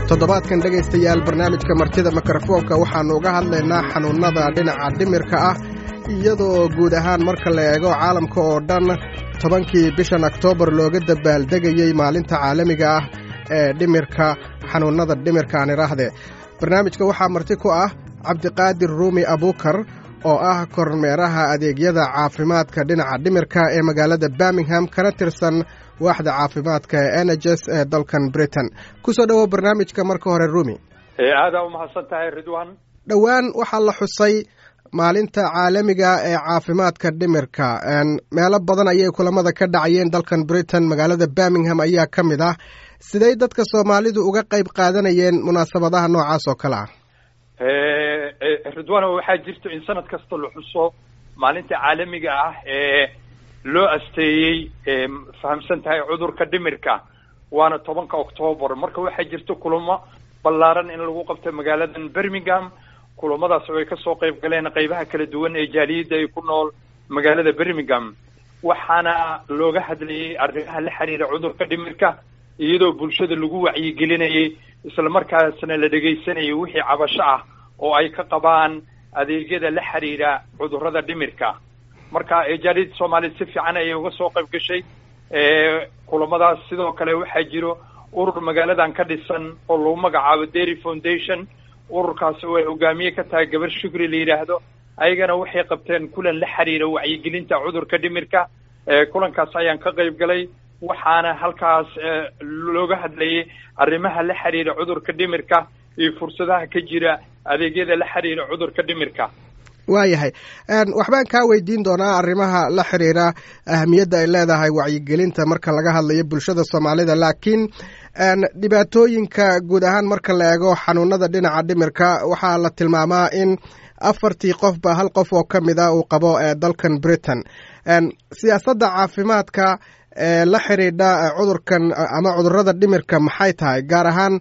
toddobaadkan dhegaystayaal barnaamijka martida mikrofoonka waxaannu uga hadlaynaa xanuunnada dhinaca dhimirka ah iyadoo guud ahaan marka la eego caalamka oo dhan tobankii bishan oktoobar looga dabaaldegayey maalinta caalamiga ah ee dhimirka xanuunnada dhimirka aan idhaahde barnaamijka waxaa marti ku ah cabdiqaadir ruumi abuukar oo ah kormeeraha adeegyada caafimaadka dhinaca dhimirka ee magaalada birmingham kana tirsan waaxda caafimaadka ee eneges ee dalkan britain kusoo dhowow barnaamijka marka hore rumi aadaa umahadsan tahay ridwan dhowaan waxaa la xusay maalinta caalamiga ee caafimaadka dhimirka meelo badan ayay kulamada ka dhacayeen dalkan britain magaalada birmingham ayaa ka mid ah siday dadka soomaalidu uga qayb qaadanayeen munaasabadaha noocaas oo kale ah ridwano waxaa jirto in sanad kasta la xuso maalinta caalamiga ah ee loo asteeyey fahamsan tahay cudurka dhimirka waana tobanka octoobar marka waxaa jirto kulamo ballaaran in lagu qabto magaaladan birmingham kulamadaas oo ay kasoo qayb galeen qaybaha kala duwan ee jaaliyadda ay ku nool magaalada birmingham waxaana looga hadlayay arrimaha la xiriira cudurka dhimirka iyadoo bulshada lagu wacyigelinayay islamarkaasna la dhegaysanayay wixii cabasho ah oo ay ka qabaan adeegyada la xiriira cudurrada dhimirka marka jaaliyadda soomaaliyed si fiican ayay uga soo qayb gashay kulamadaas sidoo kale waxaa jiro urur magaaladan ka dhisan oo lagu magacaabo dairy foundation ururkaas oo ay hogaamiye ka tahay gabar shukri la yidhaahdo ayagana waxay qabteen kulan la xiriira wacyigelinta cudurka dhimirka kulankaas ayaan ka qayb galay waxaana halkaas looga hadlayay arrimaha la xiriira cudurka dhimirka iyo fursadaha ka jira adeegyada la xiriira cudurka dhimirka waayahay waxbaan kaa weydiin doonaa arrimaha la xiriira ahamiyadda ay leedahay wacyigelinta marka laga hadlayo bulshada soomaalida laakiin dhibaatooyinka guud ahaan marka la eego xanuunada dhinaca dhimirka waxaa la tilmaamaa in afartii qofba hal qof oo ka mid a uu qabo dalkan britain siyaasadda caafimaadka ee la xidhiidha cudurkan ama cudurada dhimirka maxay tahay gaar ahaan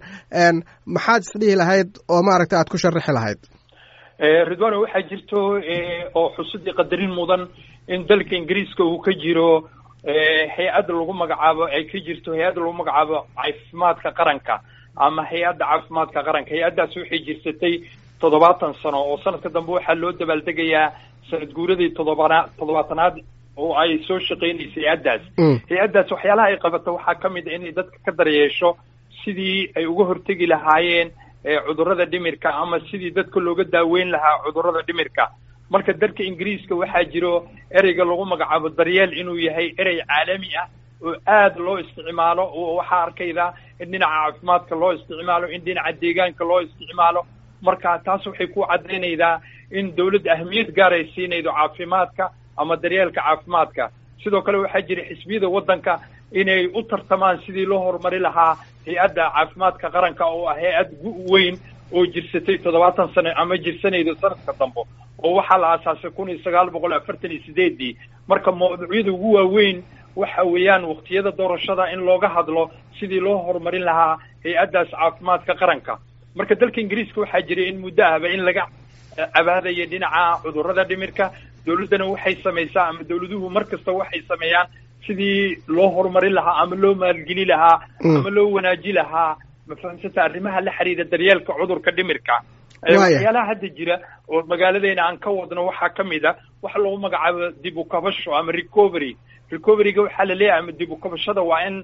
maxaad isdhihi lahayd oo maaragta aad ku sharaxi lahayd ridwano waxaa jirto oo xusidii qadarin mudan in dalka ingiriiska uu ka jiro hay-adda lagu magacaabo ay ka jirto hay-adda lagu magacaabo caafimaadka qaranka ama hay-adda caafimaadka qaranka hay-addaas waxay jirsatay toddobaatan sano oo sanadka dambe waxaa loo dabaaldegayaa sanad guuradii toddobana toddobaatanaad oo ay soo shaqeynaysay hay-addaas hay-addaas waxyaalaha ay qabato waxaa ka mid a inay dadka ka daryeesho sidii ay uga hortegi lahaayeen cudurrada dhimirka ama sidii dadka looga daaweyn lahaa cudurrada dhimirka marka dalka ingiriiska waxaa jiro ereyga lagu magacaabo daryeel inuu yahay erey caalami ah oo aad loo isticmaalo oo waxaa arkayda in dhinaca caafimaadka loo isticmaalo in dhinaca deegaanka loo isticmaalo marka taas waxay ku caddaynaydaa in dawladda ahmiyad gaar ay siinaydo caafimaadka ama daryeelka caafimaadka sidoo kale waxaa jira xisbiyada waddanka inay u tartamaan sidii loo horumari lahaa hay-adda caafimaadka qaranka oo ah hay-ad weyn oo jirsatay toddobaatan sano ama jirsanaydo sanadka dambe oo waxaa la aasaasay kun iyo sagaal boqol afartan iyo sideedii marka mawduucyada ugu waaweyn waxa weeyaan waqtiyada doorashada in looga hadlo sidii loo horumarin lahaa hay-addaas caafimaadka qaranka marka dalka ingiriiska waxaa jiray in muddo ahba in laga cabaadaya dhinaca cudurrada dhimirka dawladdana waxay samaysaa ama dawladuhu mar kasta waxay sameeyaan sidii loo horumarin lahaa ama loo maalgeli lahaa ama loo wanaaji lahaa mafahamsanta arrimaha la xiriira daryeelka cudurka dhimirka waxyaalaha hadda jira oo magaaladeena aan ka wadno waxaa ka mid a waxa lagu magacaabo dib u kabasho ama recovery recoveryga waxaa la leeyahay ama dib u kabashada waa in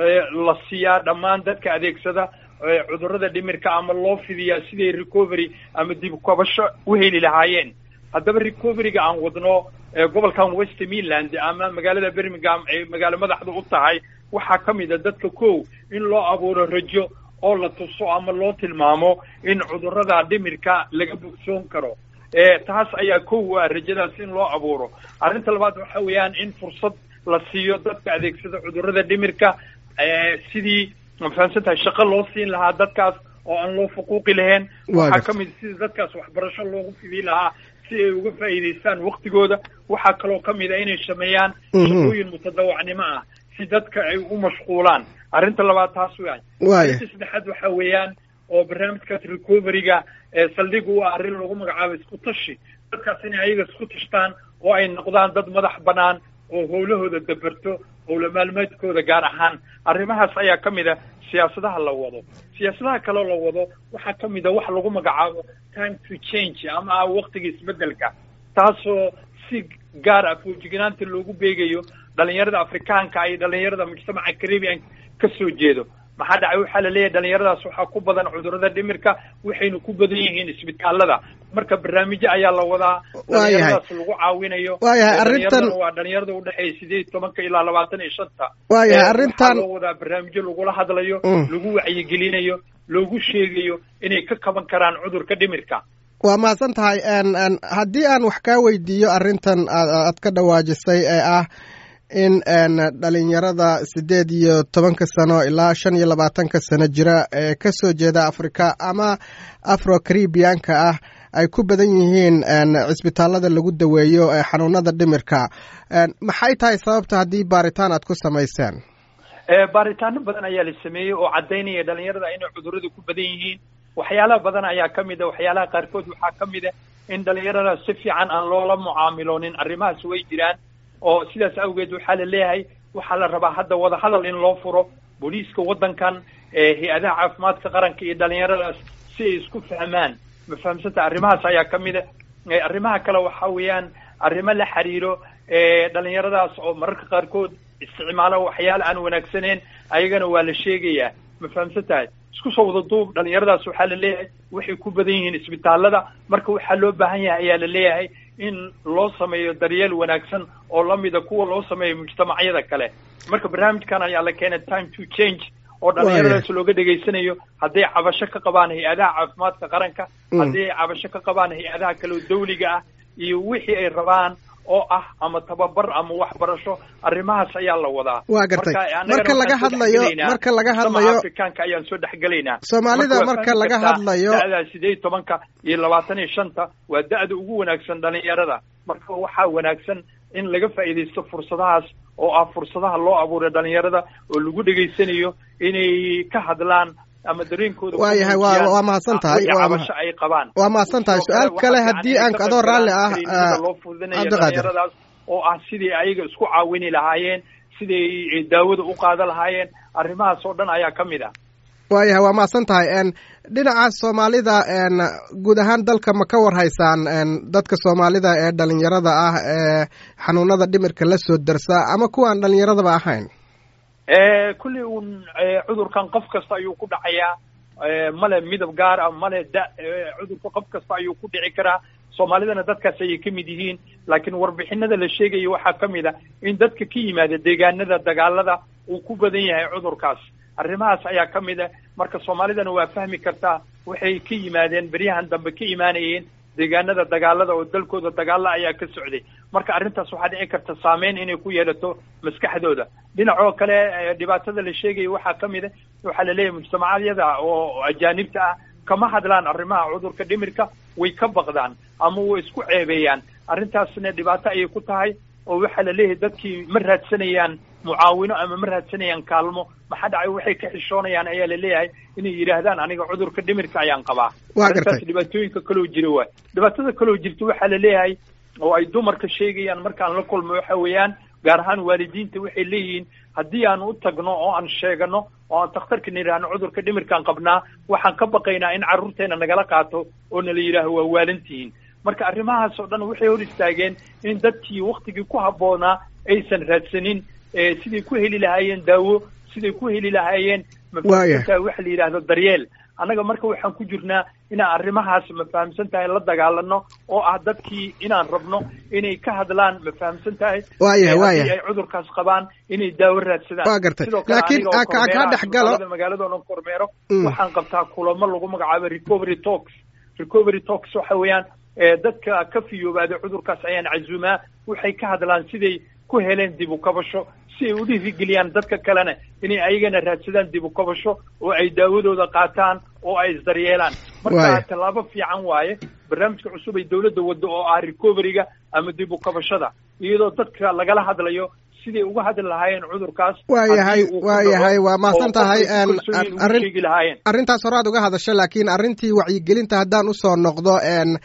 la siiyaa dhammaan dadka adeegsada cudurrada dhimirka ama loo fidiyaa siday recovery ama dib u kabasho u heli lahaayeen haddaba recoveryga aan wadno gobolkan west midland ama magaalada birmingham ay magaalo madaxda u tahay waxaa ka mid a dadka kow in loo abuuro rajo oo la tuso ama loo tilmaamo in cudurrada dhimirka laga bogsoon karo taas ayaa kow u ah rajadaas in loo abuuro arrinta labaad waxa weeyaan in fursad la siiyo dadka adeegsada cudurrada dhimirka sidii mafahamsan tahay shaqo loo siin lahaa dadkaas oo aan loo fuquuqi lahayn waxaa ka mid sidii dadkaas waxbarasho loogu fidii lahaa si ay uga faa'iidaystaan waktigooda waxaa kaloo ka mid a inay sameeyaan shaqooyin mutadawacnimo ah si dadka ay u mashquulaan arrinta labaad taas weyan arrinta saddexaad waxa weeyaan oo barnaamijkaas recoveryga saldhig u ah arrin lagu magacaabo isku tashi dadkaas inay ayaga isku tashtaan oo ay noqdaan dad madax bannaan oo howlahooda daberto howla maalmeedkooda gaar ahaan arrimahaas ayaa ka mid a siyaasadaha la wado siyaasadaha kaloo la wado waxaa ka mid a wax lagu magacaabo time to change ama waktiga isbedelka taasoo si gaar ah foojignaanta loogu beegayo dhalinyarada afrikaanka iyo dhalinyarada mujtamaca caribbean ka soo jeedo maxaa dhacay waxaa la leeyahay dhalinyaradaas waxaa ku badan cudurada dhimirka waxayna ku badan yihiin isbitaalada marka barnaamijyo ayaa la wadaa dhalinyaradaas lagu caawinayo waayahay arrintan waa dhalinyarada udhexeeya sideed iyo tobanka ilaa labaatan iyo shanta waayahay arrintan loo wadaa barnaamijyo lagula hadlayo lagu wacyigelinayo loogu sheegayo inay ka kaban karaan cudurka dhimirka waa mahadsan tahay haddii aan wax kaa weydiiyo arrintan aad ka dhawaajisay ee ah in dhalinyarada siddeed iyo tobanka sano ilaa shan iyo labaatanka sano jira ee ka soo jeeda afrika ama afro caribianka ah ay ku badan yihiin cisbitaalada lagu daweeyo ee xanuunada dhimirka maxay tahay sababta haddii baaritaan aad ku samayseen baaritaano badan ayaa la sameeyey oo caddaynaya dhalinyarada inay cudurada ku badan yihiin waxyaalaha badan ayaa ka mid a waxyaalaha qaarkood waxaa ka mid a in dhalinyarada si fiican aan loola mucaamiloonin arrimahaas way jiraan oo sidaas awgeed waxaa la leeyahay waxaa la rabaa hadda wadahadal in loo furo booliiska waddankan hay-adaha caafimaadka qaranka iyo dhalinyaradaas si ay isku fahmaan ma fahamsanta arrimahaas ayaa ka mid a arrimaha kale waxa weeyaan arrimo la xiriiro dhalinyaradaas oo mararka qaarkood isticmaalo waxyaala aan wanaagsaneyn ayagana waa la sheegayaa ma fahamsan tahay isku soo wada duub dhalinyaradaas waxaa la leeyahay waxay ku badan yihiin isbitaalada marka waxaa loo baahan yahay ayaa la leeyahay in loo sameeyo daryeel wanaagsan oo lamida kuwa loo sameeyo mujtamacyada kale marka barnaamijkan ayaa la keenay time to change oo dhalinyaradaas looga dhegaysanayo hadday cabasho ka qabaan hay-adaha caafimaadka qaranka haddii ay cabasho ka qabaan hay-adaha kale oo dawliga ah iyo wixii ay rabaan oo ah ama tababar ama waxbarasho arrimahaas ayaa la wadaa waa gartay marka laga hadlayo marka laga hadlayo afrikaanka ayaan soo dhexgelaynaa soomaalida marka laga hadlayo da-da sideed iyo tobanka iyo labaatan iyo shanta waa da-da ugu wanaagsan dhalinyarada marka waxaa wanaagsan in laga faa'iidaysto fursadahaas oo ah fursadaha loo abuuray dhalinyarada oo lagu dhegaysanayo inay ka hadlaan ama dareenkooda waayahay wa waa mahadsan tahay cabasho ay qabaan waa mahadsan tahay su-aal kale haddii aan adoo raalli ah loo fududinayo dhalinyaradaas oo ah sidii ayaga isku caawini lahaayeen siday daawada u qaada lahaayeen arrimahaas oo dhan ayaa ka mid ah waayahay waa mahadsan tahay dhinaca soomaalida guud ahaan dalka ma ka war haysaan dadka soomaalida ee dhalinyarada ah ee xanuunada dhimirka la soo darsa ama kuwaan dhalinyaradaba ahayn kulli un cudurkan qof kasta ayuu ku dhacayaa male midab gaar ah male da cudurka qof kasta ayuu ku dhici karaa soomaalidana dadkaas ayay ka mid yihiin laakiin warbixinada la sheegaya waxaa ka mid a in dadka ka yimaada deegaanada dagaalada uu ku badan yahay cudurkaas arrimahaas ayaa ka mid a marka soomaalidana waa fahmi kartaa waxay ka yimaadeen beryahan dambe ka imaanayeen deegaanada dagaalada oo dalkooda dagaalla ayaa ka socday marka arrintaas waxaa dhici karta saameyn inay ku yeelato maskaxdooda dhinacoo kale dhibaatada la sheegaya waxaa ka mid a waxaa la leeyahay mujtamacadyada oo ajaanibta ah kama hadlaan arrimaha cudurka dhimirka way ka baqdaan ama way isku ceebeeyaan arrintaasna dhibaato ayay ku tahay oo waxaa la leeyahay dadkii ma raadsanayaan mucaawino ama ma raadsanayaan kaalmo maxaa dhacay waxay ka xishoonayaan ayaa la leeyahay inay yidhaahdaan aniga cudurka dhimirka ayaan qabaa arrintaas dhibaatooyinka kaloo jira waay dhibaatada kaloo jirta waxaa la leeyahay oo ay dumarka sheegayaan markaan la kulmo waxa weeyaan gaar ahaan waalidiinta waxay leeyihiin haddii aan u tagno oo aan sheegano oo aan takhtarka nidhaahno cudurka dhimirkaan qabnaa waxaan ka baqaynaa in carruurteena nagala qaato oo nala yidhaaho waa waalantihiin marka arrimahaas oo dhan waxay hor istaageen in dadkii waktigii ku habboonaa aysan raadsanin siday ku heli lahaayeen daawo siday ku heli lahaayeen mafahamsantahay waxa la yidhaahdo daryeel annaga marka waxaan ku jirnaa inaan arrimahaas ma fahamsan tahay la dagaalano oo ah dadkii inaan rabno inay ka hadlaan ma fahamsan tahay waayahay waayahay ay cudurkaas qabaan inay daawo raadsadaan waa gartay laakiin kaa dhex galo magaalada oo dhan kormeero waxaan qabtaa kulamo lagu magacaabo recovery talks recovery talks waxa weeyaan dadka ka fiyoobaada cudurkaas ayaan casuumaa waxay ka hadlaan siday ku heleen dib u kabasho si ay u dhiirigeliyaan dadka kalena inay ayagana raadsadaan dib u kabasho oo ay daawadooda qaataan oo ay isdaryeelaan marka tallaabo fiican waaye barnaamijka cusub ay dawladda waddo oo ah recoveryga ama dib u kabashada iyadoo dadka lagala hadlayo siday uga hadli lahaayeen cudurkaas waayahay waayahay waa mahadsan tahay arrin arrintaas hore aad uga hadasha laakiin arrintii wacyigelinta haddaan usoo noqdo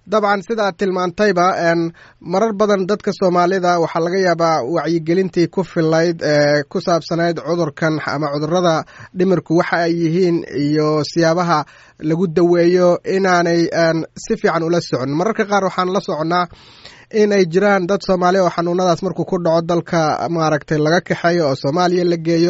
dabcan sidaad tilmaantayba marar badan dadka soomaalida waxaa laga yaabaa wacyigelintii ku filayd ee ku saabsanayd cudurkan ama cudurada dhimirku waxa ay yihiin iyo siyaabaha lagu daweeyo inaanay si fiican ula socon mararka qaar waxaan la soconnaa in ay jiraan dad soomaaliya oo xanuunadaas markuu ku dhaco dalka maaragtay laga kaxeeyo oo soomaaliya la geeyo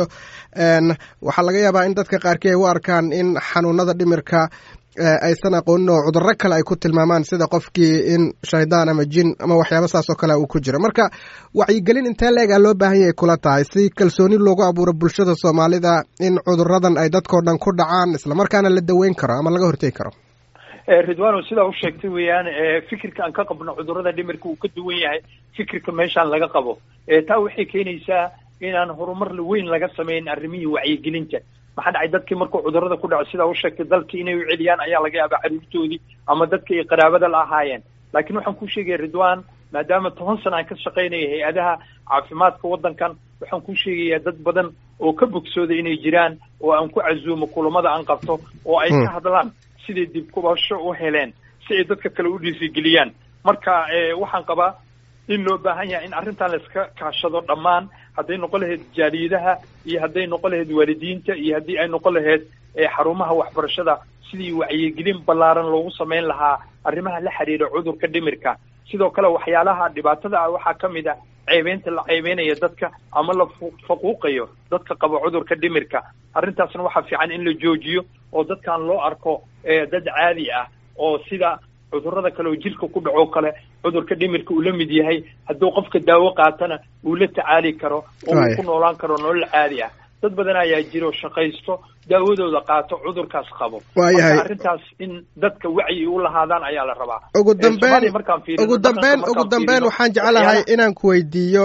waxaa laga yaabaa in dadka qaarkii ay u arkaan in xanuunada dhimirka aysan aqoonin oo cudurro kale ay ku tilmaamaan sida qofkii in shaydaan ama jin ama waxyaaba saas oo kale uu ku jiro marka wacyigelin intee la-egaa loo baahan yahay kula tahay si kalsooni loogu abuuro bulshada soomaalida in cuduradan ay dadkao dhan ku dhacaan islamarkaana la daweyn karo ama laga hortegi karo ridwano sidaa u sheegtay weeyaan fikirka aan ka qabno cudurada dhimirka uu ka duwan yahay fikirka meeshaan laga qabo taa waxay keenaysaa inaan horumar weyn laga samayn arrimihii wacyigelinta maxaa dhacay dadkii markuu cudurada ku dhaco sidaa u sheegtay dalkii inay u celiyaan ayaa laga yaabaa caruurtoodii ama dadkii ay qaraabada la ahaayeen laakiin waxaan ku sheegaya ridwan maadaama toban sana aan ka shaqaynaya hay-adaha caafimaadka waddankan waxaan ku sheegayaa dad badan oo ka bogsooday inay jiraan oo aan ku casuumo kulamada aan qabto oo ay ka hadlaan siday dib kubasho u heleen si ay dadka kale u dhiirigeliyaan marka waxaan qabaa in loo baahan yahay in arrintan la iska kaashado dhammaan hadday noqon lahayd jaaliyadaha iyo hadday noqon lahayd waalidiinta iyo haddii ay noqon lahayd xarumaha waxbarashada sidii wacyigelin ballaaran loogu samayn lahaa arrimaha la xiriira cudurka dhimirka sidoo kale waxyaalaha dhibaatada ah waxaa ka mid a ceebeynta la ceebeynaya dadka ama la faquuqayo dadka qaba cudurka dhimirka arrintaasna waxaa fiican in la joojiyo oo dadkan loo arko dad caadi ah oo sida cudurada kale oo jirka ku dhaco kale cudurka dhimirka uu la mid yahay hadduu qofka daawo qaatana uu la tacaali karo oo uu ku noolaan karo nolol caadi ah dad badan ayaa jiro shaqaysto daawadooda qaato cudurkaas qabo waayahay arrintaas in dadka wacyi u lahaadaan ayaa la rabaa ugu dambeyn ugu dambeyn ugu dambeyn waxaan jeclahay inaan ku weydiiyo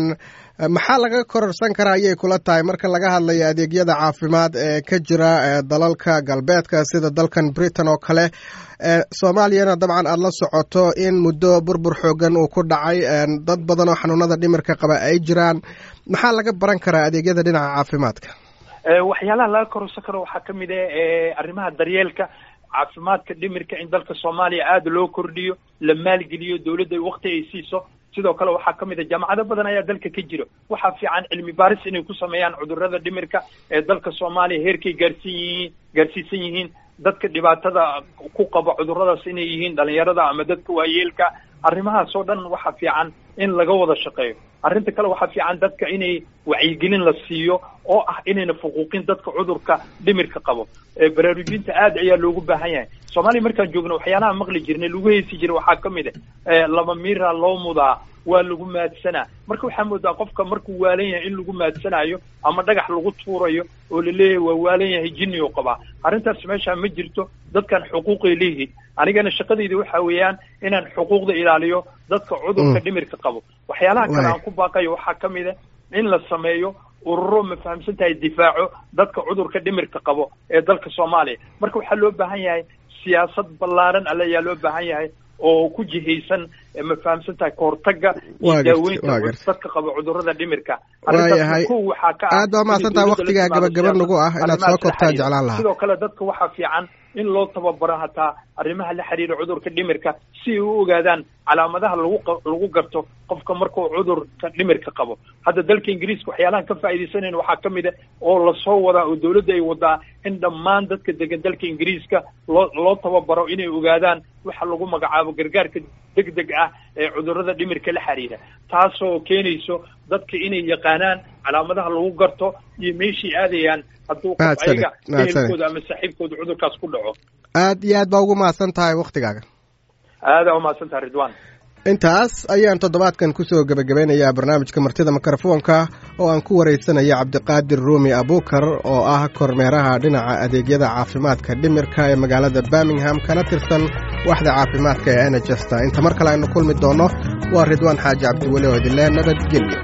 maxaa laga kororsan karaa ayay kula tahay marka laga hadlayo adeegyada caafimaad ee ka jira dalalka galbeedka sida dalkan britain oo kale soomaaliyana dabcan aada la socoto in muddo burbur xoogan uu ku dhacay dad badan oo xanuunada dhimirka qaba ay jiraan maxaa laga baran karaa adeegyada dhinaca caafimaadka waxyaalaha laga kororsan karo waxaa ka mid ah arrimaha daryeelka caafimaadka dhimirka in dalka soomaaliya aada loo kordhiyo la maalgeliyo dawladda wakti ay siiso sidoo kale waxaa ka mid a jaamacado badan ayaa dalka ka jiro waxaa fiican cilmi baaris inay ku sameeyaan cudurada dhimirka ee dalka soomaaliya heerkay gaarsiin yihiin gaarsiisan yihiin dadka dhibaatada ku qaba cuduradaas inay yihiin dhalinyarada ama dadka waayeelka arrimahaas oo dhan waxaa fiican in laga wada shaqeeyo arrinta kale waxaa fiican dadka inay wacyigelin la siiyo oo ah inayna fuquuqin dadka cudurka dhimirka qabo baraarujinta aad ayaa loogu baahan yahay soomaaliya markaan joogno waxyaalaha maqli jirnay lagu heesi jiray waxaa ka mid a laba miira loo mudaa waa lagu maadsanaa marka waxaa moodaa qofka markuu waalan yahay in lagu maadsanayo ama dhagax lagu tuurayo oo laleeyahay waa waalan yahay jinni oo qabaa arrintaas meeshaa ma jirto dadkan xuquuqay leeyihiin anigana shaqadayda waxa weeyaan inaan xuquuqda ilaaliyo dadka cudurka dhimirka qabo waxyaalaha kale aan ku baaqayo waxaa ka mid a in la sameeyo ururo ma fahamsan tahay difaaco dadka cudurka dhimirka qabo ee dalka soomaaliya marka waxaa loo baahan yahay siyaasad ballaaran alle ayaa loo baahan yahay oo ku jihaysan ma fahamsan tahay kahortaga iyo daaweynta dadka qaba cudurada dhimirka waayahay aad baa mahadsan tahay waktigaa gabagaba nagu ah inaad soo kobtaa jeclaan lahaa sidoo kale dadka waxaa fiican in loo tababaro hataa arrimaha la xiriira cudurka dhimirka si ay u ogaadaan calaamadaha lagu lagu garto qofka markuu cudurka dhimirka qabo hadda dalka ingiriiska waxyaalahan ka faa'iidaysanayn waxaa ka mid a oo lasoo wadaa oo dawladda ay wadaa in dhammaan dadka degan dalka ingiriiska loo loo tababaro inay ogaadaan waxa lagu magacaabo gargaarka deg deg ah ee cudurada dhimirka la xiriira taasoo keenayso dadka inay yaqaanaan calaamadaha lagu garto iyo meeshay aadayaan hadduu qof ayaga ehelkooda ama saaxiibkooda cudurkaas ku dhaco aad iyo aad baa ugu mahadsan tahay waktigaaga aadaa umahadsan tahay ridwan intaas ayaan toddobaadkan kusoo gebagabeynayaa barnaamijka martida mikrofoonka oo aan ku waraysanaya cabdiqaadir ruumi abuukar oo ah kormeeraha dhinaca adeegyada caafimaadka dhimirka ee magaalada birmingham kana tirsan waxda caafimaadka ee enegesta inta mar kale aynu kulmi doonno waa ridwaan xaaji cabdiweli oo idinle nabadgelyo